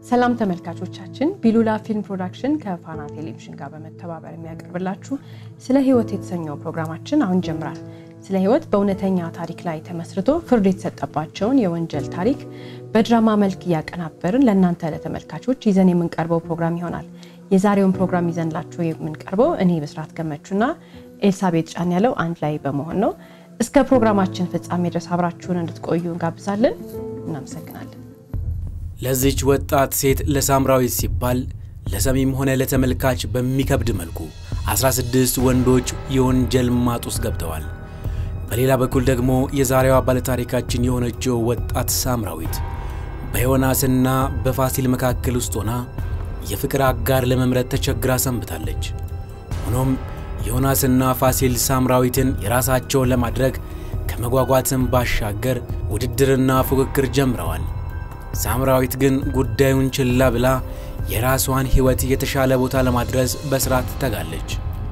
ሰላም ተመልካቾቻችን፣ ቢሉላ ፊልም ፕሮዳክሽን ከፋና ቴሌቪዥን ጋር በመተባበር የሚያቀርብላችሁ ስለ ሕይወት የተሰኘው ፕሮግራማችን አሁን ጀምራል። ስለ ሕይወት በእውነተኛ ታሪክ ላይ ተመስርቶ ፍርድ የተሰጠባቸውን የወንጀል ታሪክ በድራማ መልክ እያቀናበርን ለእናንተ ለተመልካቾች ይዘን የምንቀርበው ፕሮግራም ይሆናል። የዛሬውን ፕሮግራም ይዘንላችሁ የምንቀርበው እኔ ብስራት ገመቹና ኤልሳቤጥ ጫን ያለው አንድ ላይ በመሆን ነው። እስከ ፕሮግራማችን ፍጻሜ ድረስ አብራችሁን እንድትቆዩ እንጋብዛለን። እናመሰግናለን። ለዚች ወጣት ሴት ለሳምራዊት ሲባል ለሰሚም ሆነ ለተመልካች በሚከብድ መልኩ 16 ወንዶች የወንጀል ማጥ ውስጥ ገብተዋል። በሌላ በኩል ደግሞ የዛሬዋ ባለታሪካችን የሆነችው ወጣት ሳምራዊት በዮናስና በፋሲል መካከል ውስጥ ሆና የፍቅር አጋር ለመምረጥ ተቸግራ ሰንብታለች። ሆኖም ዮናስና ፋሲል ሳምራዊትን የራሳቸውን ለማድረግ ከመጓጓትም ባሻገር ውድድርና ፉክክር ጀምረዋል። ሳምራዊት ግን ጉዳዩን ችላ ብላ የራሷን ሕይወት የተሻለ ቦታ ለማድረስ በሥራ ትተጋለች።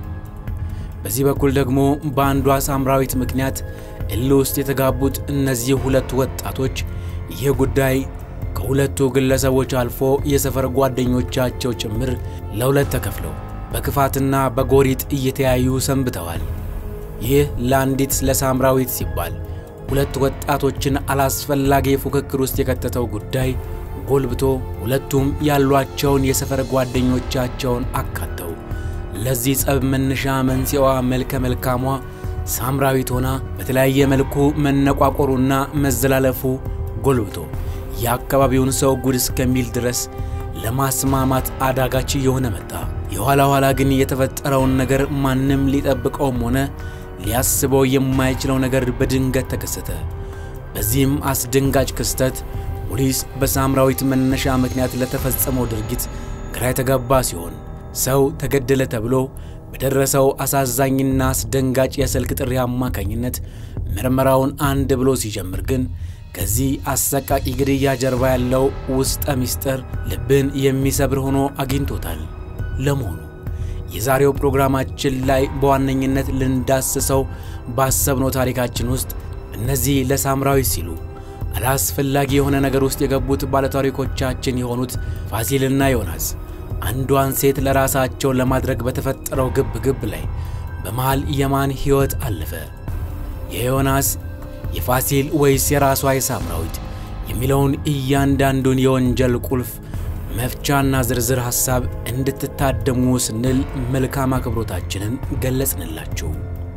በዚህ በኩል ደግሞ በአንዷ ሳምራዊት ምክንያት እልህ ውስጥ የተጋቡት እነዚህ ሁለቱ ወጣቶች ይህ ጉዳይ ከሁለቱ ግለሰቦች አልፎ የሰፈር ጓደኞቻቸው ጭምር ለሁለት ተከፍለው በክፋትና በጎሪጥ እየተያዩ ሰንብተዋል። ይህ ለአንዲት ለሳምራዊት ሲባል ሁለት ወጣቶችን አላስፈላጊ ፉክክር ውስጥ የከተተው ጉዳይ ጎልብቶ ሁለቱም ያሏቸውን የሰፈር ጓደኞቻቸውን አካተው ለዚህ ጸብ መነሻ መንስኤዋ መልከ መልካሟ ሳምራዊት ሆና በተለያየ መልኩ መነቋቆሩና መዘላለፉ ጎልብቶ የአካባቢውን ሰው ጉድ እስከሚል ድረስ ለማስማማት አዳጋች እየሆነ መጣ። የኋላ ኋላ ግን የተፈጠረውን ነገር ማንም ሊጠብቀውም ሆነ ሊያስበው የማይችለው ነገር በድንገት ተከሰተ። በዚህም አስደንጋጭ ክስተት ፖሊስ በሳምራዊት መነሻ ምክንያት ለተፈጸመው ድርጊት ግራ የተጋባ ሲሆን ሰው ተገደለ ተብሎ በደረሰው አሳዛኝና አስደንጋጭ የስልክ ጥሪ አማካኝነት ምርመራውን አንድ ብሎ ሲጀምር ግን ከዚህ አሰቃቂ ግድያ ጀርባ ያለው ውስጠ ምስጢር ልብን የሚሰብር ሆኖ አግኝቶታል። ለመሆኑ የዛሬው ፕሮግራማችን ላይ በዋነኝነት ልንዳስሰው ባሰብነው ታሪካችን ውስጥ እነዚህ ለሳምራዊት ሲሉ አላስፈላጊ የሆነ ነገር ውስጥ የገቡት ባለታሪኮቻችን የሆኑት ፋሲልና ዮናስ አንዷን ሴት ለራሳቸው ለማድረግ በተፈጠረው ግብ ግብ ላይ በመሃል የማን ሕይወት አለፈ? የዮናስ የፋሲል ወይስ የራሷ የሳምራዊት የሚለውን እያንዳንዱን የወንጀል ቁልፍ መፍቻና ዝርዝር ሐሳብ እንድትታደሙ ስንል መልካም አክብሮታችንን ገለጽንላችሁ።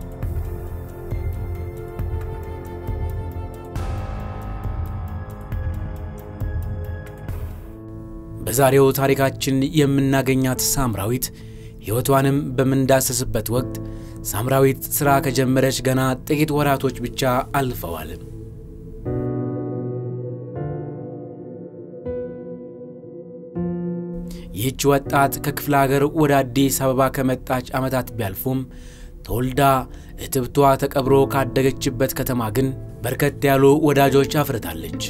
በዛሬው ታሪካችን የምናገኛት ሳምራዊት ሕይወቷንም በምንዳሰስበት ወቅት ሳምራዊት ሥራ ከጀመረች ገና ጥቂት ወራቶች ብቻ አልፈዋል። ይህች ወጣት ከክፍለ አገር ወደ አዲስ አበባ ከመጣች ዓመታት ቢያልፉም ተወልዳ እትብቷ ተቀብሮ ካደገችበት ከተማ ግን በርከት ያሉ ወዳጆች አፍርታለች።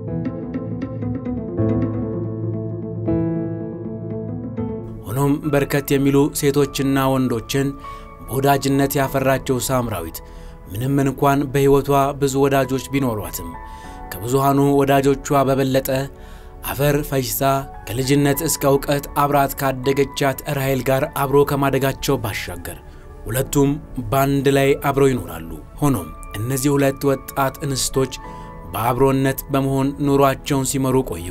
ሆኖም በርከት የሚሉ ሴቶችና ወንዶችን በወዳጅነት ያፈራቸው ሳምራዊት ምንም እንኳን በሕይወቷ ብዙ ወዳጆች ቢኖሯትም ከብዙሃኑ ወዳጆቿ በበለጠ አፈር ፈጅታ ከልጅነት እስከ እውቀት አብራት ካደገቻት ራሔል ጋር አብሮ ከማደጋቸው ባሻገር ሁለቱም በአንድ ላይ አብረው ይኖራሉ። ሆኖም እነዚህ ሁለት ወጣት እንስቶች በአብሮነት በመሆን ኑሯቸውን ሲመሩ ቆዩ።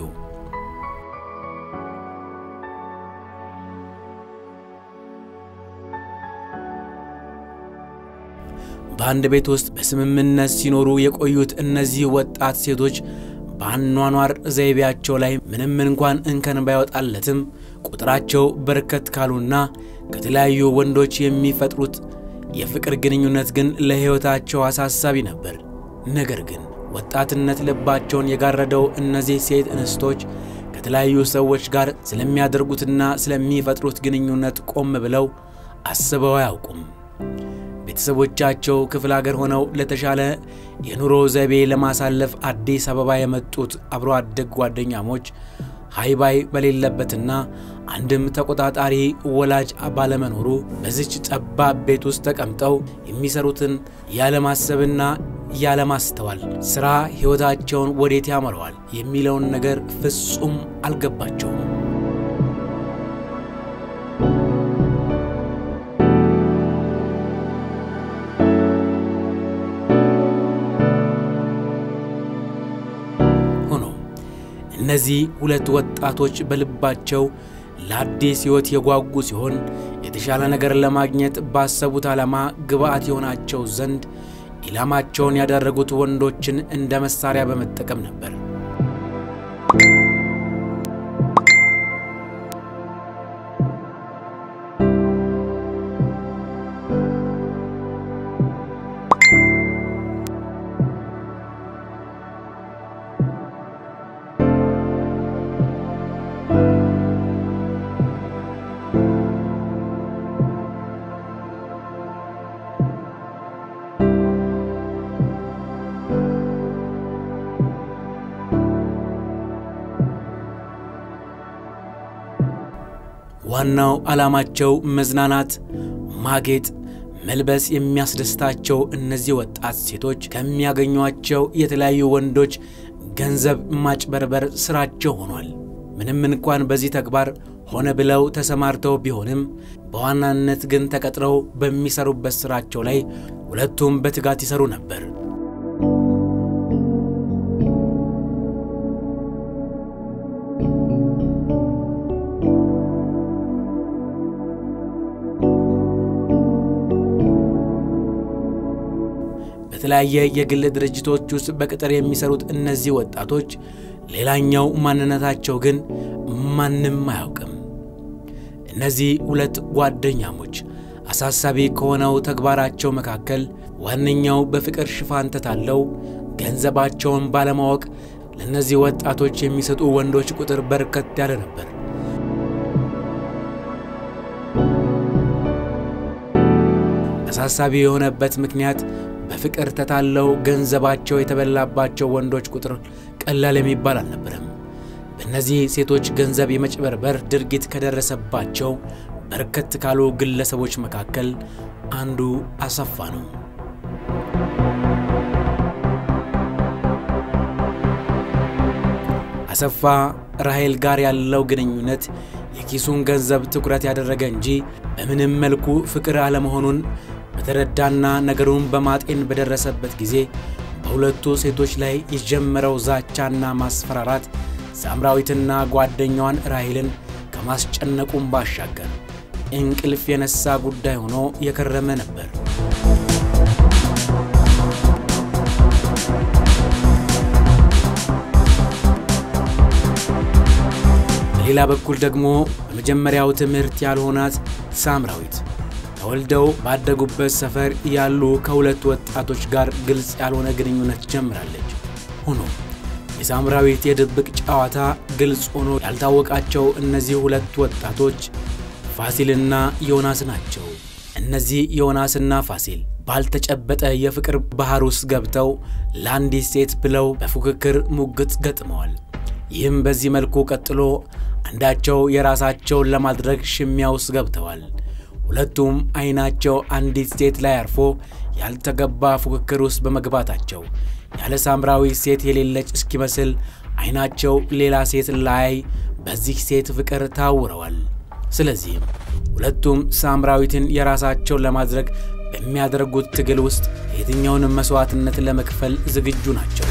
በአንድ ቤት ውስጥ በስምምነት ሲኖሩ የቆዩት እነዚህ ወጣት ሴቶች በአኗኗር ዘይቤያቸው ላይ ምንም እንኳን እንከን ባይወጣለትም ቁጥራቸው በርከት ካሉና ከተለያዩ ወንዶች የሚፈጥሩት የፍቅር ግንኙነት ግን ለሕይወታቸው አሳሳቢ ነበር። ነገር ግን ወጣትነት ልባቸውን የጋረደው እነዚህ ሴት እንስቶች ከተለያዩ ሰዎች ጋር ስለሚያደርጉትና ስለሚፈጥሩት ግንኙነት ቆም ብለው አስበው አያውቁም። ቤተሰቦቻቸው ክፍለ አገር ሆነው ለተሻለ የኑሮ ዘይቤ ለማሳለፍ አዲስ አበባ የመጡት አብሮ አደግ ጓደኛሞች ሃይባይ በሌለበትና አንድም ተቆጣጣሪ ወላጅ ባለመኖሩ በዚች ጠባብ ቤት ውስጥ ተቀምጠው የሚሰሩትን ያለማሰብና ያለማስተዋል ሥራ ሕይወታቸውን ወዴት ያመረዋል የሚለውን ነገር ፍጹም አልገባቸውም። ሆኖም እነዚህ ሁለት ወጣቶች በልባቸው ለአዲስ ሕይወት የጓጉ ሲሆን የተሻለ ነገር ለማግኘት ባሰቡት ዓላማ ግብዓት የሆናቸው ዘንድ ኢላማቸውን ያደረጉት ወንዶችን እንደ መሳሪያ በመጠቀም ነበር። ዋናው ዓላማቸው መዝናናት፣ ማጌጥ፣ መልበስ የሚያስደስታቸው እነዚህ ወጣት ሴቶች ከሚያገኟቸው የተለያዩ ወንዶች ገንዘብ ማጭበርበር ሥራቸው ሆኗል። ምንም እንኳን በዚህ ተግባር ሆነ ብለው ተሰማርተው ቢሆንም በዋናነት ግን ተቀጥረው በሚሰሩበት ሥራቸው ላይ ሁለቱም በትጋት ይሰሩ ነበር። በተለያየ የግል ድርጅቶች ውስጥ በቅጥር የሚሰሩት እነዚህ ወጣቶች ሌላኛው ማንነታቸው ግን ማንም አያውቅም። እነዚህ ሁለት ጓደኛሞች አሳሳቢ ከሆነው ተግባራቸው መካከል ዋነኛው በፍቅር ሽፋን ተታለው ገንዘባቸውን ባለማወቅ ለእነዚህ ወጣቶች የሚሰጡ ወንዶች ቁጥር በርከት ያለ ነበር። አሳሳቢ የሆነበት ምክንያት በፍቅር ተታለው ገንዘባቸው የተበላባቸው ወንዶች ቁጥር ቀላል የሚባል አልነበረም። በእነዚህ ሴቶች ገንዘብ የመጭበርበር ድርጊት ከደረሰባቸው በርከት ካሉ ግለሰቦች መካከል አንዱ አሰፋ ነው። አሰፋ ራሔል ጋር ያለው ግንኙነት የኪሱን ገንዘብ ትኩረት ያደረገ እንጂ በምንም መልኩ ፍቅር አለመሆኑን በተረዳና ነገሩን በማጤን በደረሰበት ጊዜ በሁለቱ ሴቶች ላይ የጀመረው ዛቻና ማስፈራራት ሳምራዊትና ጓደኛዋን ራሔልን ከማስጨነቁም ባሻገር እንቅልፍ የነሳ ጉዳይ ሆኖ የከረመ ነበር። በሌላ በኩል ደግሞ በመጀመሪያው ትምህርት ያልሆናት ሳምራዊት ተወልደው ባደጉበት ሰፈር ያሉ ከሁለት ወጣቶች ጋር ግልጽ ያልሆነ ግንኙነት ጀምራለች። ሆኖ የሳምራዊት የድብቅ ጨዋታ ግልጽ ሆኖ ያልታወቃቸው እነዚህ ሁለት ወጣቶች ፋሲልና ዮናስ ናቸው። እነዚህ ዮናስና ፋሲል ባልተጨበጠ የፍቅር ባህር ውስጥ ገብተው ለአንዲት ሴት ብለው በፉክክር ሙግት ገጥመዋል። ይህም በዚህ መልኩ ቀጥሎ አንዳቸው የራሳቸውን ለማድረግ ሽሚያ ውስጥ ገብተዋል። ሁለቱም አይናቸው አንዲት ሴት ላይ አርፎ ያልተገባ ፉክክር ውስጥ በመግባታቸው ያለ ሳምራዊ ሴት የሌለች እስኪመስል አይናቸው ሌላ ሴት ላይ በዚህ ሴት ፍቅር ታውረዋል። ስለዚህም ሁለቱም ሳምራዊትን የራሳቸውን ለማድረግ በሚያደርጉት ትግል ውስጥ የትኛውንም መሥዋዕትነት ለመክፈል ዝግጁ ናቸው።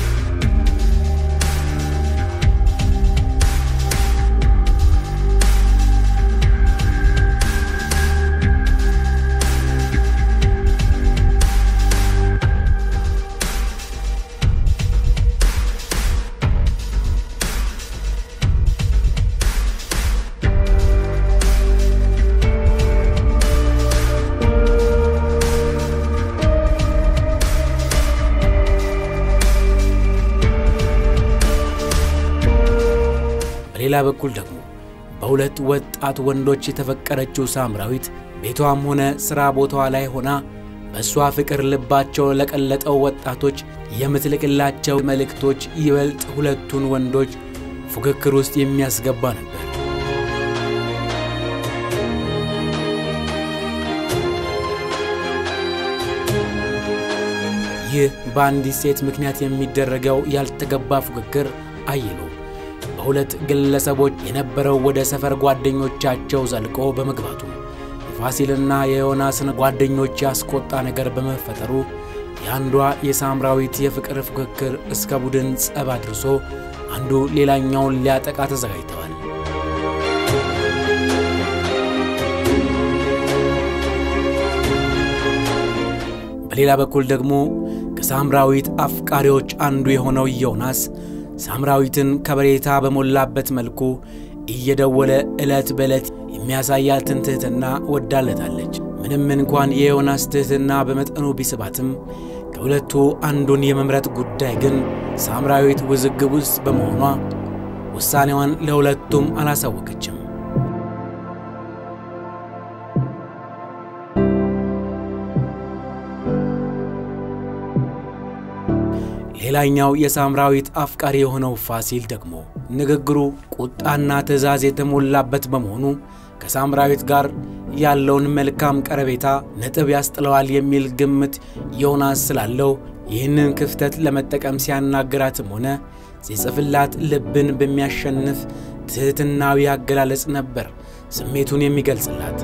በሌላ በኩል ደግሞ በሁለት ወጣት ወንዶች የተፈቀረችው ሳምራዊት ቤቷም ሆነ ሥራ ቦታዋ ላይ ሆና በእሷ ፍቅር ልባቸው ለቀለጠው ወጣቶች የምትልክላቸው መልእክቶች ይበልጥ ሁለቱን ወንዶች ፉክክር ውስጥ የሚያስገባ ነበር። ይህ ይህ በአንዲት ሴት ምክንያት የሚደረገው ያልተገባ ፉክክር አይሎ በሁለት ግለሰቦች የነበረው ወደ ሰፈር ጓደኞቻቸው ዘልቆ በመግባቱ የፋሲልና የዮናስን ጓደኞች ያስቆጣ ነገር በመፈጠሩ የአንዷ የሳምራዊት የፍቅር ፉክክር እስከ ቡድን ጸብ አድርሶ አንዱ ሌላኛውን ሊያጠቃ ተዘጋጅተዋል። በሌላ በኩል ደግሞ ከሳምራዊት አፍቃሪዎች አንዱ የሆነው ዮናስ ሳምራዊትን ከበሬታ በሞላበት መልኩ እየደወለ ዕለት በዕለት የሚያሳያትን ትሕትና ወዳለታለች። ምንም እንኳን የዮናስ ትሕትና በመጠኑ ቢስባትም ከሁለቱ አንዱን የመምረጥ ጉዳይ ግን ሳምራዊት ውዝግብ ውስጥ በመሆኗ ውሳኔዋን ለሁለቱም አላሳወቀችም። ሌላኛው የሳምራዊት አፍቃሪ የሆነው ፋሲል ደግሞ ንግግሩ ቁጣና ትዕዛዝ የተሞላበት በመሆኑ ከሳምራዊት ጋር ያለውን መልካም ቀረቤታ ነጥብ ያስጥለዋል የሚል ግምት ዮናስ ስላለው ይህንን ክፍተት ለመጠቀም ሲያናግራትም ሆነ ሲጽፍላት ልብን በሚያሸንፍ ትሕትናዊ አገላለጽ ነበር ስሜቱን የሚገልጽላት።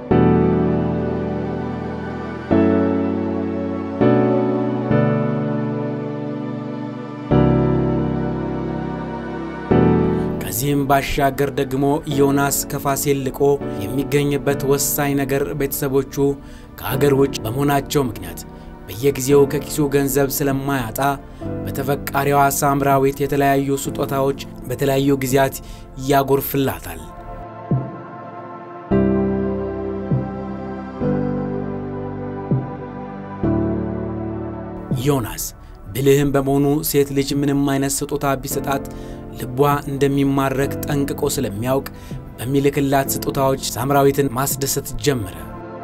ከዚህም ባሻገር ደግሞ ዮናስ ከፋሲል ልቆ የሚገኝበት ወሳኝ ነገር ቤተሰቦቹ ከአገር ውጭ በመሆናቸው ምክንያት በየጊዜው ከኪሱ ገንዘብ ስለማያጣ በተፈቃሪዋ ሳምራዊት የተለያዩ ስጦታዎች በተለያዩ ጊዜያት ያጎርፍላታል። ዮናስ ብልህም በመሆኑ ሴት ልጅ ምንም አይነት ስጦታ ቢሰጣት ልቧ እንደሚማረክ ጠንቅቆ ስለሚያውቅ በሚልክላት ስጦታዎች ሳምራዊትን ማስደሰት ጀመረ።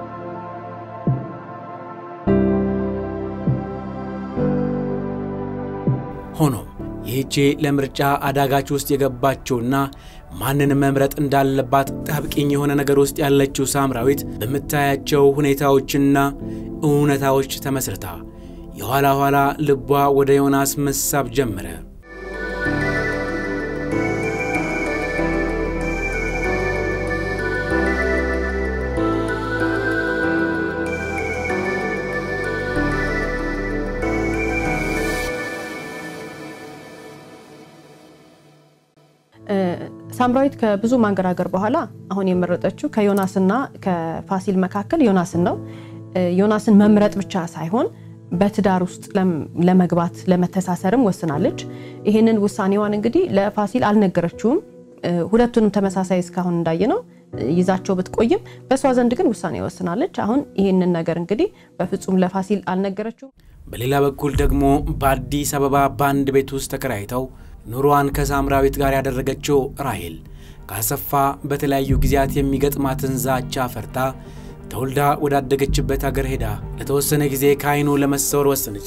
ሆኖም ይህቼ ለምርጫ አዳጋች ውስጥ የገባችውና ማንን መምረጥ እንዳለባት ጣብቂኝ የሆነ ነገር ውስጥ ያለችው ሳምራዊት በምታያቸው ሁኔታዎችና እውነታዎች ተመስርታ የኋላ ኋላ ልቧ ወደ ዮናስ መሳብ ጀመረ። ሳምራዊት ከብዙ ማንገራገር በኋላ አሁን የመረጠችው ከዮናስና ከፋሲል መካከል ዮናስን ነው። ዮናስን መምረጥ ብቻ ሳይሆን በትዳር ውስጥ ለመግባት ለመተሳሰርም ወስናለች። ይህንን ውሳኔዋን እንግዲህ ለፋሲል አልነገረችውም። ሁለቱንም ተመሳሳይ እስካሁን እንዳየነው ይዛቸው ብትቆይም በእሷ ዘንድ ግን ውሳኔ ወስናለች። አሁን ይህንን ነገር እንግዲህ በፍጹም ለፋሲል አልነገረችውም። በሌላ በኩል ደግሞ በአዲስ አበባ በአንድ ቤት ውስጥ ተከራይተው ኑሯን ከሳምራዊት ጋር ያደረገችው ራሄል ካሰፋ በተለያዩ ጊዜያት የሚገጥማትን ዛቻ ፈርታ ተወልዳ ወዳደገችበት አገር ሄዳ ለተወሰነ ጊዜ ከዓይኑ ለመሰወር ወሰነች።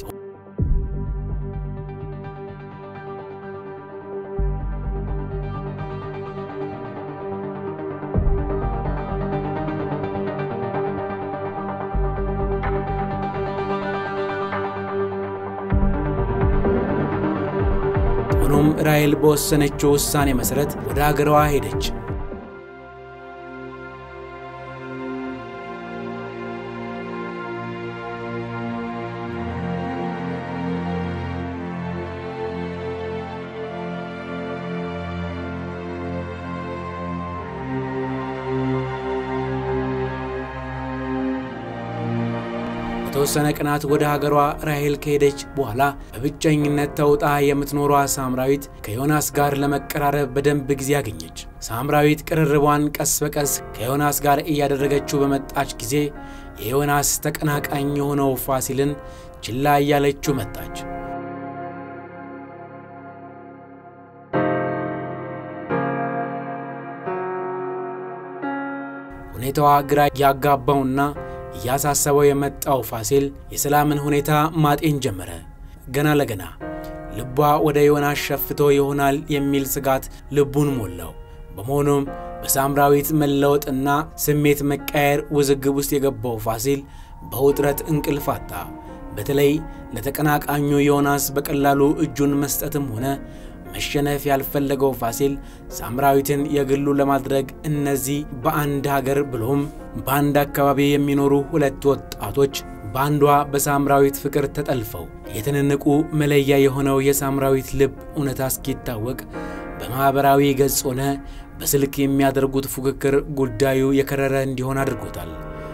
ሆኖም ራሔል በወሰነችው ውሳኔ መሠረት ወደ አገሯ ሄደች። በተወሰነ ቀናት ወደ ሀገሯ ራሔል ከሄደች በኋላ በብቸኝነት ተውጣ የምትኖሯ ሳምራዊት ከዮናስ ጋር ለመቀራረብ በደንብ ጊዜ አገኘች። ሳምራዊት ቅርርቧን ቀስ በቀስ ከዮናስ ጋር እያደረገችው በመጣች ጊዜ የዮናስ ተቀናቃኝ የሆነው ፋሲልን ችላ እያለችው መጣች። ሁኔታዋ ግራ ያጋባውና እያሳሰበው የመጣው ፋሲል የሰላምን ሁኔታ ማጤን ጀመረ። ገና ለገና ልቧ ወደ ዮናስ ሸፍቶ ይሆናል የሚል ስጋት ልቡን ሞላው። በመሆኑም በሳምራዊት መለወጥና ስሜት መቃየር ውዝግብ ውስጥ የገባው ፋሲል በውጥረት እንቅልፍ አጣ። በተለይ ለተቀናቃኙ ዮናስ በቀላሉ እጁን መስጠትም ሆነ መሸነፍ ያልፈለገው ፋሲል ሳምራዊትን የግሉ ለማድረግ እነዚህ በአንድ ሀገር ብሎም በአንድ አካባቢ የሚኖሩ ሁለት ወጣቶች በአንዷ በሳምራዊት ፍቅር ተጠልፈው የተነነቁ መለያ የሆነው የሳምራዊት ልብ እውነታ እስኪታወቅ በማኅበራዊ ገጽ ሆነ በስልክ የሚያደርጉት ፉክክር ጉዳዩ የከረረ እንዲሆን አድርጎታል።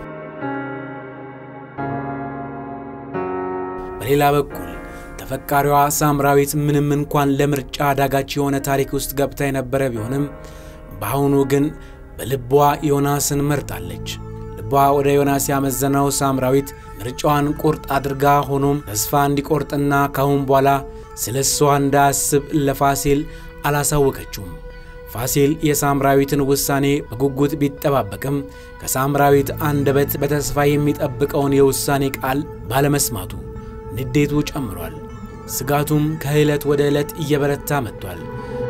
በሌላ በኩል ተፈቃሪዋ ሳምራዊት ምንም እንኳን ለምርጫ አዳጋች የሆነ ታሪክ ውስጥ ገብታ የነበረ ቢሆንም በአሁኑ ግን በልቧ ዮናስን መርጣለች። ልቧ ወደ ዮናስ ያመዘነው ሳምራዊት ምርጫዋን ቁርጥ አድርጋ ሆኖም ተስፋ እንዲቆርጥና ካሁን በኋላ ስለ እሷ እንዳያስብ ለፋሲል አላሳወቀችውም። ፋሲል የሳምራዊትን ውሳኔ በጉጉት ቢጠባበቅም ከሳምራዊት አንደበት በተስፋ የሚጠብቀውን የውሳኔ ቃል ባለመስማቱ ንዴቱ ጨምሯል። ስጋቱም ከዕለት ወደ ዕለት እየበረታ መጥቷል።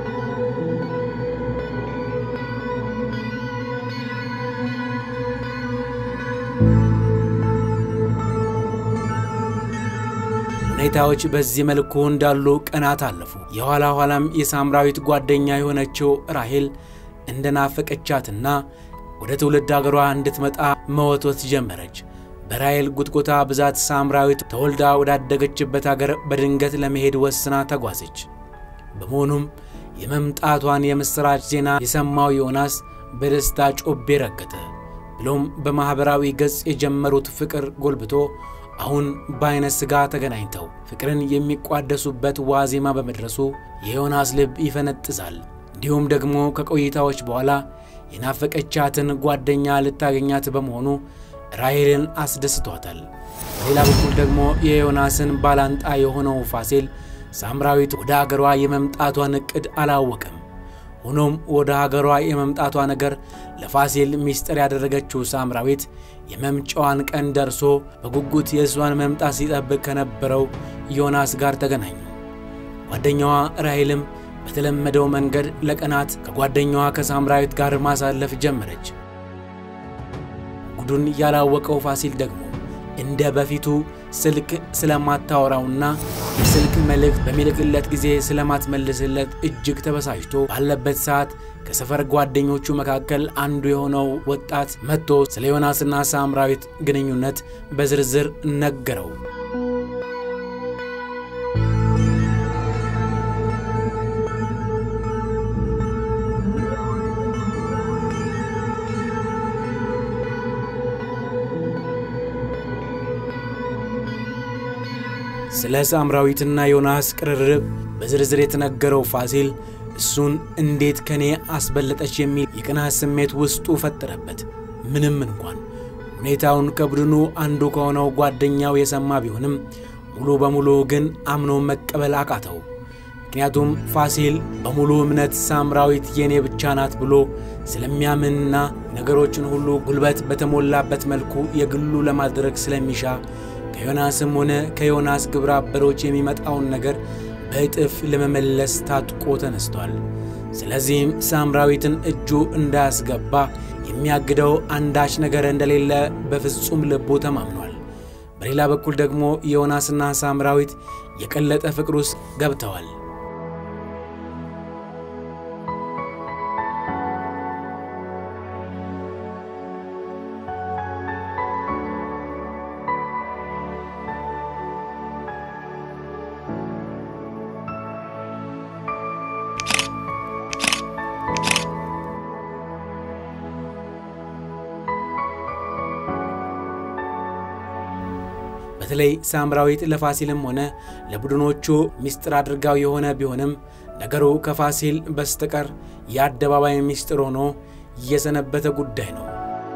ሁኔታዎች በዚህ መልኩ እንዳሉ ቀናት አለፉ። የኋላ ኋላም የሳምራዊት ጓደኛ የሆነችው ራሄል እንደናፈቀቻትና ወደ ትውልድ አገሯ እንድትመጣ መወትወት ጀመረች። በራሔል ጉትጎታ ብዛት ሳምራዊት ተወልዳ ወዳደገችበት አገር በድንገት ለመሄድ ወስና ተጓዘች። በመሆኑም የመምጣቷን የምሥራች ዜና የሰማው ዮናስ በደስታ ጮቤ ረገጠ። ብሎም በማኅበራዊ ገጽ የጀመሩት ፍቅር ጎልብቶ አሁን በዐይነ ሥጋ ተገናኝተው ፍቅርን የሚቋደሱበት ዋዜማ በመድረሱ የዮናስ ልብ ይፈነጥዛል። እንዲሁም ደግሞ ከቆይታዎች በኋላ የናፈቀቻትን ጓደኛ ልታገኛት በመሆኑ ራሔልን አስደስቷታል። በሌላ በኩል ደግሞ የዮናስን ባላንጣ የሆነው ፋሲል ሳምራዊት ወደ አገሯ የመምጣቷን ዕቅድ አላወቀም። ሆኖም ወደ አገሯ የመምጣቷ ነገር ለፋሲል ምስጢር ያደረገችው ሳምራዊት የመምጫዋን ቀን ደርሶ በጉጉት የእሷን መምጣት ሲጠብቅ ከነበረው ዮናስ ጋር ተገናኙ። ጓደኛዋ ራሔልም በተለመደው መንገድ ለቀናት ከጓደኛዋ ከሳምራዊት ጋር ማሳለፍ ጀመረች። ጉዱን ያላወቀው ፋሲል ደግሞ እንደ በፊቱ ስልክ ስለማታወራውና የስልክ መልእክት በሚልክለት ጊዜ ስለማትመልስለት እጅግ ተበሳጭቶ ባለበት ሰዓት ከሰፈር ጓደኞቹ መካከል አንዱ የሆነው ወጣት መጥቶ ስለ ዮናስና ሳምራዊት ግንኙነት በዝርዝር ነገረው። ስለ ሳምራዊትና ዮናስ ቅርርብ በዝርዝር የተነገረው ፋሲል እሱን እንዴት ከኔ አስበለጠች የሚል የቅናት ስሜት ውስጡ ፈጠረበት። ምንም እንኳን ሁኔታውን ከቡድኑ አንዱ ከሆነው ጓደኛው የሰማ ቢሆንም ሙሉ በሙሉ ግን አምኖ መቀበል አቃተው። ምክንያቱም ፋሲል በሙሉ እምነት ሳምራዊት የኔ ብቻ ናት ብሎ ስለሚያምንና ነገሮችን ሁሉ ጉልበት በተሞላበት መልኩ የግሉ ለማድረግ ስለሚሻ ከዮናስም ሆነ ከዮናስ ግብረ አበሮች የሚመጣውን ነገር በእጥፍ ለመመለስ ታጥቆ ተነስቷል። ስለዚህም ሳምራዊትን እጁ እንዳያስገባ የሚያግደው አንዳች ነገር እንደሌለ በፍጹም ልቡ ተማምኗል። በሌላ በኩል ደግሞ ዮናስና ሳምራዊት የቀለጠ ፍቅር ውስጥ ገብተዋል። በተለይ ሳምራዊት ለፋሲልም ሆነ ለቡድኖቹ ምስጢር አድርጋው የሆነ ቢሆንም ነገሩ ከፋሲል በስተቀር የአደባባይ ምስጢር ሆኖ የሰነበተ ጉዳይ ነው።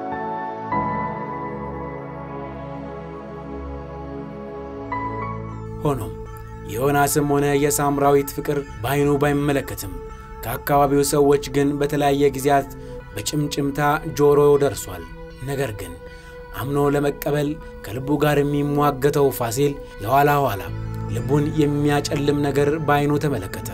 ሆኖም የዮናስም ሆነ የሳምራዊት ፍቅር በዓይኑ ባይመለከትም ከአካባቢው ሰዎች ግን በተለያየ ጊዜያት በጭምጭምታ ጆሮ ደርሷል። ነገር ግን አምኖ ለመቀበል ከልቡ ጋር የሚሟገተው ፋሲል የኋላ ኋላ ልቡን የሚያጨልም ነገር በዓይኑ ተመለከተ።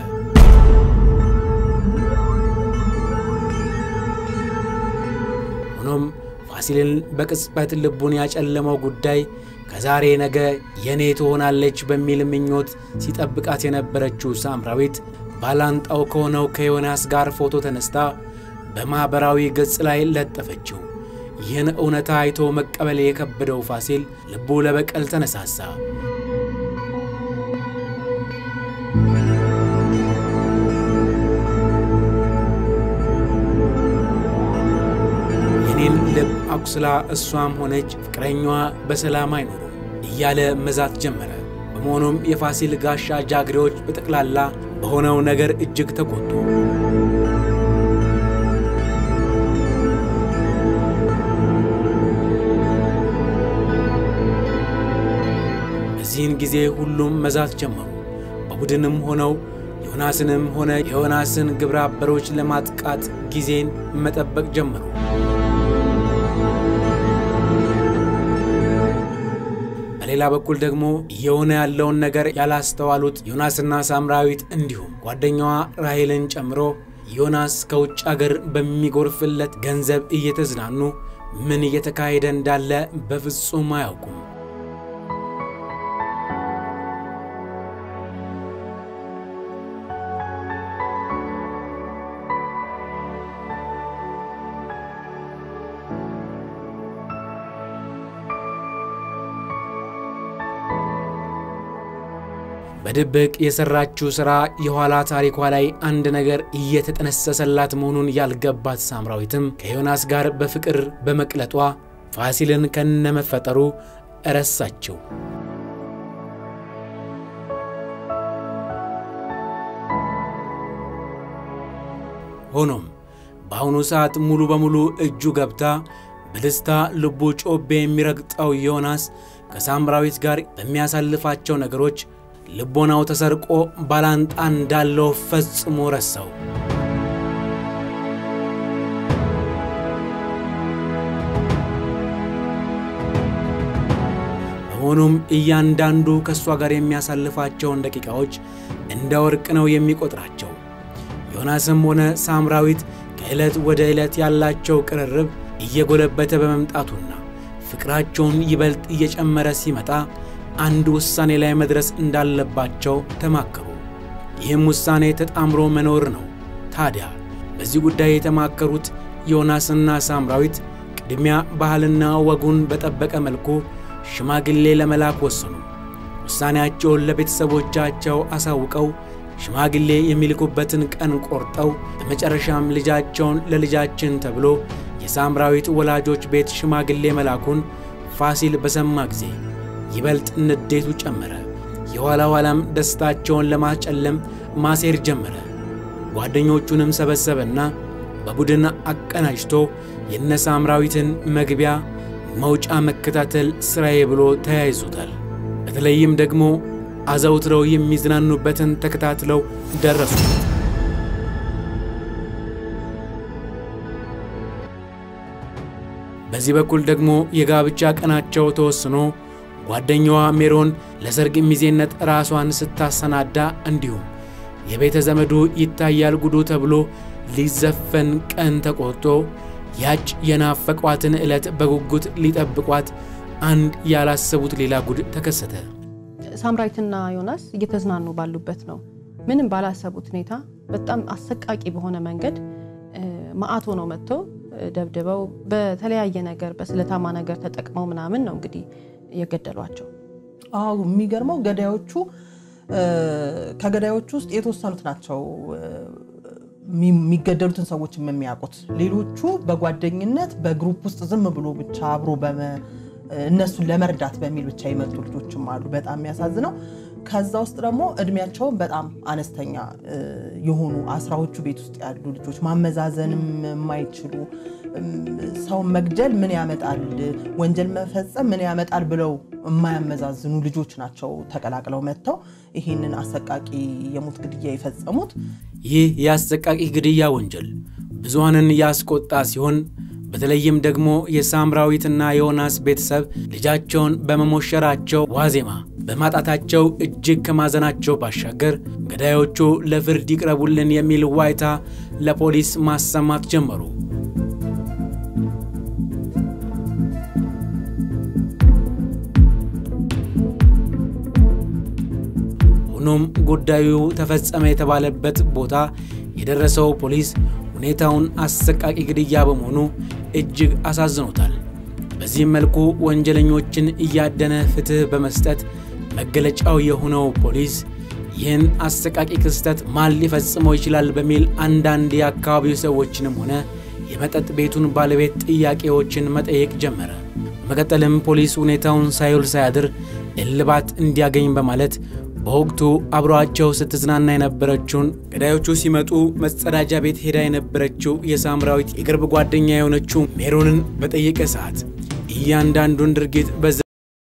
ሆኖም ፋሲልን በቅጽበት ልቡን ያጨለመው ጉዳይ ከዛሬ ነገ የኔ ትሆናለች በሚል ምኞት ሲጠብቃት የነበረችው ሳምራዊት ባላንጣው ከሆነው ከዮናስ ጋር ፎቶ ተነስታ በማኅበራዊ ገጽ ላይ ለጠፈችው። ይህን እውነታ አይቶ መቀበል የከበደው ፋሲል ልቡ ለበቀል ተነሳሳ። የኔን ልብ አቁስላ እሷም ሆነች ፍቅረኛዋ በሰላም አይኖሩም እያለ መዛት ጀመረ። በመሆኑም የፋሲል ጋሻ ጃግሬዎች በጠቅላላ በሆነው ነገር እጅግ ተቆጡ። በዚህን ጊዜ ሁሉም መዛት ጀመሩ። በቡድንም ሆነው ዮናስንም ሆነ የዮናስን ግብረ አበሮች ለማጥቃት ጊዜን መጠበቅ ጀመሩ። በሌላ በኩል ደግሞ እየሆነ ያለውን ነገር ያላስተዋሉት ዮናስና ሳምራዊት እንዲሁም ጓደኛዋ ራሄልን ጨምሮ ዮናስ ከውጭ አገር በሚጎርፍለት ገንዘብ እየተዝናኑ ምን እየተካሄደ እንዳለ በፍጹም አያውቁም። በድብቅ የሰራችው ሥራ የኋላ ታሪኳ ላይ አንድ ነገር እየተጠነሰሰላት መሆኑን ያልገባት ሳምራዊትም ከዮናስ ጋር በፍቅር በመቅለጧ ፋሲልን ከነመፈጠሩ እረሳችው። ሆኖም በአሁኑ ሰዓት ሙሉ በሙሉ እጁ ገብታ በደስታ ልቡ ጮቤ የሚረግጠው ዮናስ ከሳምራዊት ጋር በሚያሳልፋቸው ነገሮች ልቦናው ተሰርቆ ባላንጣ እንዳለው ፈጽሞ ረሳው። በመሆኑም እያንዳንዱ ከእሷ ጋር የሚያሳልፋቸውን ደቂቃዎች እንደ ወርቅ ነው የሚቆጥራቸው። ዮናስም ሆነ ሳምራዊት ከዕለት ወደ ዕለት ያላቸው ቅርርብ እየጎለበተ በመምጣቱና ፍቅራቸውን ይበልጥ እየጨመረ ሲመጣ አንድ ውሳኔ ላይ መድረስ እንዳለባቸው ተማከሩ። ይህም ውሳኔ ተጣምሮ መኖር ነው። ታዲያ በዚህ ጉዳይ የተማከሩት ዮናስና ሳምራዊት ቅድሚያ ባህልና ወጉን በጠበቀ መልኩ ሽማግሌ ለመላክ ወሰኑ። ውሳኔያቸውን ለቤተሰቦቻቸው አሳውቀው ሽማግሌ የሚልኩበትን ቀን ቆርጠው በመጨረሻም ልጃቸውን ለልጃችን ተብሎ የሳምራዊት ወላጆች ቤት ሽማግሌ መላኩን ፋሲል በሰማ ጊዜ ይበልጥ ንዴቱ ጨመረ። የኋላ ኋላም ደስታቸውን ለማጨለም ማሴር ጀመረ። ጓደኞቹንም ሰበሰበና በቡድን አቀናጅቶ የነ ሳምራዊትን መግቢያ መውጫ መከታተል ሥራዬ ብሎ ተያይዞታል። በተለይም ደግሞ አዘውትረው የሚዝናኑበትን ተከታትለው ደረሱ። በዚህ በኩል ደግሞ የጋብቻ ቀናቸው ተወስኖ ጓደኛዋ ሜሮን ለሰርግ ሚዜነት ራሷን ስታሰናዳ እንዲሁም የቤተ ዘመዱ ይታያል ጉዱ ተብሎ ሊዘፈን ቀን ተቆርጦ ያች የናፈቋትን ዕለት በጉጉት ሊጠብቋት አንድ ያላሰቡት ሌላ ጉድ ተከሰተ። ሳምራዊትና ዮናስ እየተዝናኑ ባሉበት ነው ምንም ባላሰቡት ሁኔታ በጣም አሰቃቂ በሆነ መንገድ መዓት ሆነው መጥተው ደብድበው በተለያየ ነገር በስለታማ ነገር ተጠቅመው ምናምን ነው እንግዲህ የገደሏቸው። አዎ የሚገርመው ገዳዮቹ ከገዳዮቹ ውስጥ የተወሰኑት ናቸው የሚገደሉትን ሰዎች የሚያውቁት። ሌሎቹ በጓደኝነት በግሩፕ ውስጥ ዝም ብሎ ብቻ አብሮ እነሱን ለመርዳት በሚል ብቻ የመጡ ልጆችም አሉ። በጣም የሚያሳዝነው ከዛ ውስጥ ደግሞ እድሜያቸውን በጣም አነስተኛ የሆኑ አስራዎቹ ቤት ውስጥ ያሉ ልጆች ማመዛዘንም የማይችሉ ሰውን መግደል ምን ያመጣል፣ ወንጀል መፈጸም ምን ያመጣል ብለው የማያመዛዝኑ ልጆች ናቸው ተቀላቅለው መጥተው ይህንን አሰቃቂ የሞት ግድያ የፈጸሙት። ይህ የአሰቃቂ ግድያ ወንጀል ብዙሃንን ያስቆጣ ሲሆን በተለይም ደግሞ የሳምራዊትና የዮናስ ቤተሰብ ልጃቸውን በመሞሸራቸው ዋዜማ በማጣታቸው እጅግ ከማዘናቸው ባሻገር ገዳዮቹ ለፍርድ ይቅረቡልን የሚል ዋይታ ለፖሊስ ማሰማት ጀመሩ። ሆኖም ጉዳዩ ተፈጸመ የተባለበት ቦታ የደረሰው ፖሊስ ሁኔታውን አሰቃቂ ግድያ በመሆኑ እጅግ አሳዝኖታል። በዚህም መልኩ ወንጀለኞችን እያደነ ፍትሕ በመስጠት መገለጫው የሆነው ፖሊስ ይህን አሰቃቂ ክስተት ማን ሊፈጽመው ይችላል በሚል አንዳንድ የአካባቢው ሰዎችንም ሆነ የመጠጥ ቤቱን ባለቤት ጥያቄዎችን መጠየቅ ጀመረ። በመቀጠልም ፖሊስ ሁኔታውን ሳይውል ሳያድር እልባት እንዲያገኝ በማለት በወቅቱ አብረዋቸው ስትዝናና የነበረችውን ገዳዮቹ ሲመጡ መጸዳጃ ቤት ሄዳ የነበረችው የሳምራዊት የቅርብ ጓደኛ የሆነችው ሜሮንን በጠየቀ ሰዓት እያንዳንዱን ድርጊት በዛ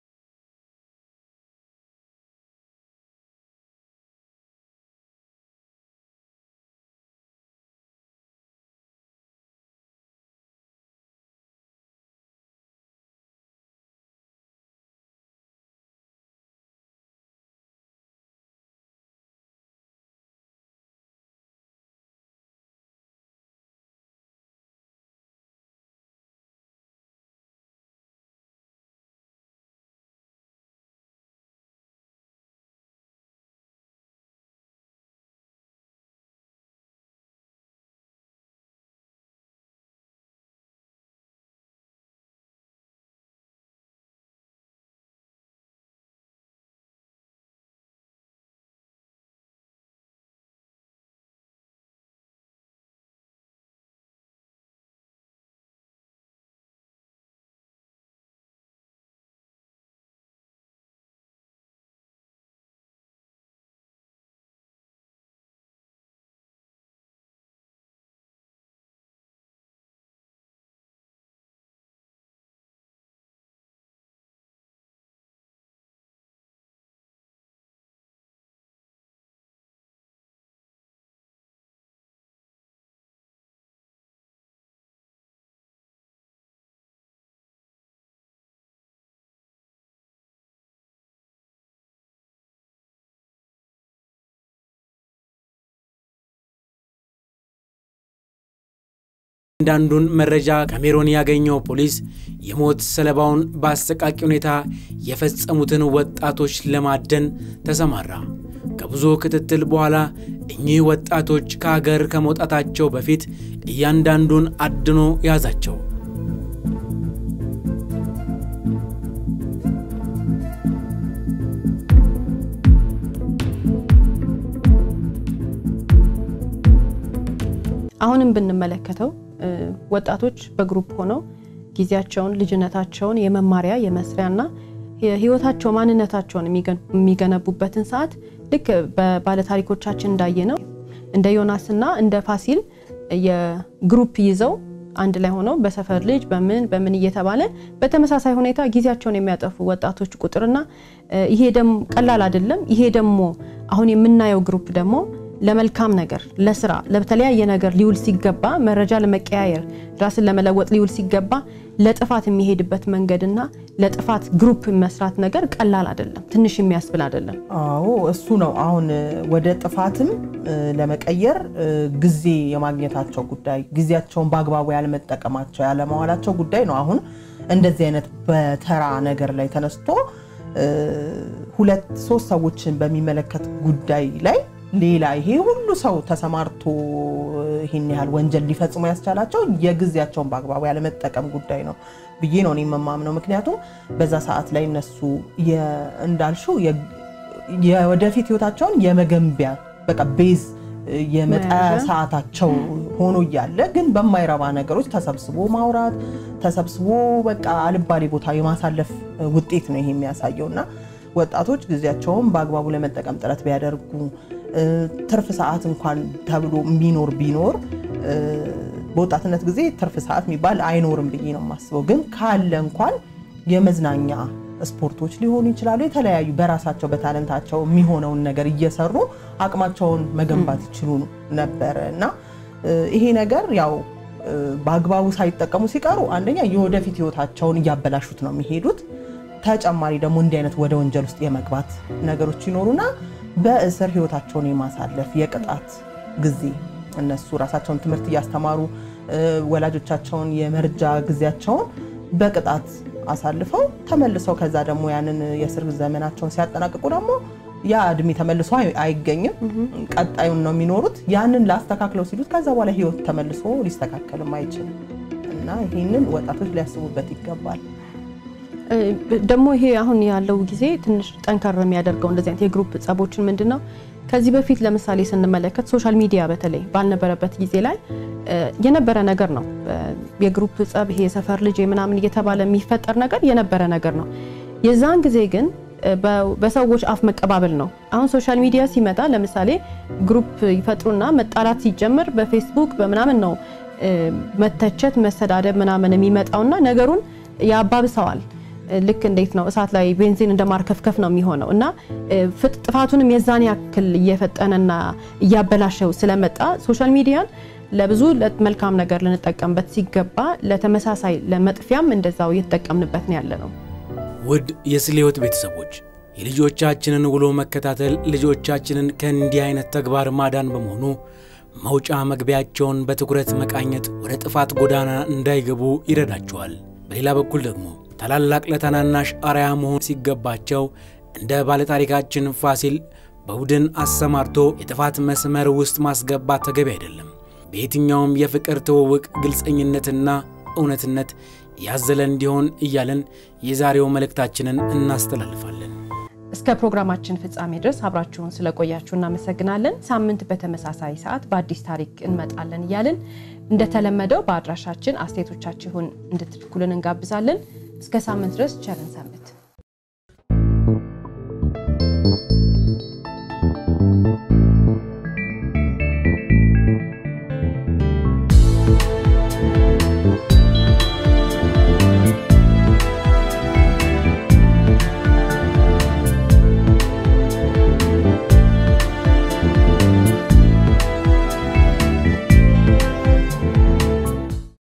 አንዳንዱን መረጃ ከሜሮን ያገኘው ፖሊስ የሞት ሰለባውን በአሰቃቂ ሁኔታ የፈጸሙትን ወጣቶች ለማደን ተሰማራ። ከብዙ ክትትል በኋላ እኚህ ወጣቶች ከሀገር ከመውጣታቸው በፊት እያንዳንዱን አድኖ ያዛቸው። አሁንም ብንመለከተው ወጣቶች በግሩፕ ሆነው ጊዜያቸውን፣ ልጅነታቸውን የመማሪያ የመስሪያና የህይወታቸው ማንነታቸውን የሚገነቡበትን ሰዓት ልክ በባለታሪኮቻችን እንዳየ ነው እንደ ዮናስና እንደ ፋሲል የግሩፕ ይዘው አንድ ላይ ሆነው በሰፈር ልጅ በምን በምን እየተባለ በተመሳሳይ ሁኔታ ጊዜያቸውን የሚያጠፉ ወጣቶች ቁጥርና ይሄ ደግሞ ቀላል አይደለም። ይሄ ደግሞ አሁን የምናየው ግሩፕ ደግሞ ለመልካም ነገር ለስራ ለተለያየ ነገር ሊውል ሲገባ መረጃ ለመቀያየር ራስን ለመለወጥ ሊውል ሲገባ ለጥፋት የሚሄድበት መንገድና ለጥፋት ግሩፕ መስራት ነገር ቀላል አይደለም፣ ትንሽ የሚያስብል አይደለም። አዎ እሱ ነው። አሁን ወደ ጥፋትም ለመቀየር ጊዜ የማግኘታቸው ጉዳይ፣ ጊዜያቸውን በአግባቡ ያለመጠቀማቸው ያለማዋላቸው ጉዳይ ነው። አሁን እንደዚህ አይነት በተራ ነገር ላይ ተነስቶ ሁለት ሶስት ሰዎችን በሚመለከት ጉዳይ ላይ ሌላ ይሄ ሁሉ ሰው ተሰማርቶ ይህን ያህል ወንጀል ሊፈጽሙ ያስቻላቸው የጊዜያቸውን በአግባቡ ያለመጠቀም ጉዳይ ነው ብዬ ነው እኔ የምማምነው። ምክንያቱም በዛ ሰዓት ላይ እነሱ እንዳልሽው የወደፊት ህይወታቸውን የመገንቢያ በቃ ቤዝ የመጣያ ሰዓታቸው ሆኖ እያለ ግን በማይረባ ነገሮች ተሰብስቦ ማውራት ተሰብስቦ በቃ አልባሌ ቦታ የማሳለፍ ውጤት ነው ይሄ የሚያሳየው እና ወጣቶች ጊዜያቸውን በአግባቡ ለመጠቀም ጥረት ቢያደርጉ ትርፍ ሰዓት እንኳን ተብሎ የሚኖር ቢኖር በወጣትነት ጊዜ ትርፍ ሰዓት የሚባል አይኖርም ብዬ ነው የማስበው። ግን ካለ እንኳን የመዝናኛ ስፖርቶች ሊሆኑ ይችላሉ። የተለያዩ በራሳቸው በታለንታቸው የሚሆነውን ነገር እየሰሩ አቅማቸውን መገንባት ይችሉ ነበረ እና ይሄ ነገር ያው በአግባቡ ሳይጠቀሙ ሲቀሩ አንደኛ የወደፊት ህይወታቸውን እያበላሹት ነው የሚሄዱት። ተጨማሪ ደግሞ እንዲህ አይነት ወደ ወንጀል ውስጥ የመግባት ነገሮች ይኖሩና በእስር ህይወታቸውን የማሳለፍ የቅጣት ጊዜ እነሱ ራሳቸውን ትምህርት እያስተማሩ ወላጆቻቸውን የመርጃ ጊዜያቸውን በቅጣት አሳልፈው ተመልሰው ከዛ ደግሞ ያንን የእስር ዘመናቸውን ሲያጠናቅቁ ደግሞ ያ እድሜ ተመልሶ አይ- አይገኝም። ቀጣዩን ነው የሚኖሩት። ያንን ላስተካክለው ሲሉት ከዛ በኋላ ህይወት ተመልሶ ሊስተካከልም አይችልም እና ይህንን ወጣቶች ሊያስቡበት ይገባል። እ፣ ደግሞ ይሄ አሁን ያለው ጊዜ ትንሽ ጠንከር የሚያደርገው እንደዚህ አይነት የግሩፕ ጸቦችን ምንድን ነው ከዚህ በፊት ለምሳሌ ስንመለከት ሶሻል ሚዲያ በተለይ ባልነበረበት ጊዜ ላይ እ፣ የነበረ ነገር ነው። እ፣ የግሩፕ ጸብ ይሄ የሰፈር ልጅ ምናምን እየተባለ የሚፈጠር ነገር የነበረ ነገር ነው። የዛን ጊዜ ግን እ፣ በ- በሰዎች አፍ መቀባበል ነው። አሁን ሶሻል ሚዲያ ሲመጣ ለምሳሌ ግሩፕ ይፈጥሩና መጣላት ሲጀምር በፌስቡክ በምናምን ነው እ፣ መተቸት፣ መሰዳደብ ምናምን የሚመጣውና ነገሩን ያባብሰዋል። ልክ እንዴት ነው እሳት ላይ ቤንዚን እንደማርከፍከፍ ነው የሚሆነው እና እ፣ ፍጥ- ጥፋቱንም የዛን ያክል እየፈጠነና እያበላሸው ስለመጣ ሶሻል ሚዲያን ለብዙ መልካም ነገር ልንጠቀምበት ሲገባ ለተመሳሳይ ለመጥፊያም እንደዛው እየተጠቀምንበት ነው ያለ ነው። ውድ የስለ ሕይወት ቤተሰቦች የልጆቻችንን ውሎ መከታተል ልጆቻችንን ከእንዲህ አይነት ተግባር ማዳን በመሆኑ መውጫ መግቢያቸውን በትኩረት መቃኘት ወደ ጥፋት ጎዳና እንዳይገቡ ይረዳቸዋል። በሌላ በኩል ደግሞ ታላላቅ ለታናናሽ አርያ መሆን ሲገባቸው እንደ ባለታሪካችን ፋሲል በቡድን አሰማርቶ የጥፋት መስመር ውስጥ ማስገባት ተገቢ አይደለም። በየትኛውም የፍቅር ትውውቅ ግልጸኝነትና እውነትነት ያዘለ እንዲሆን እያለን የዛሬው መልእክታችንን እናስተላልፋለን። እስከ ፕሮግራማችን ፍጻሜ ድረስ አብራችሁን ስለቆያችሁ እናመሰግናለን። ሳምንት በተመሳሳይ ሰዓት በአዲስ ታሪክ እንመጣለን እያልን እንደተለመደው በአድራሻችን አስተያየቶቻችሁን እንድትልኩልን እንጋብዛለን። እስከ ሳምንት ድረስ ቸርን ሰንብት።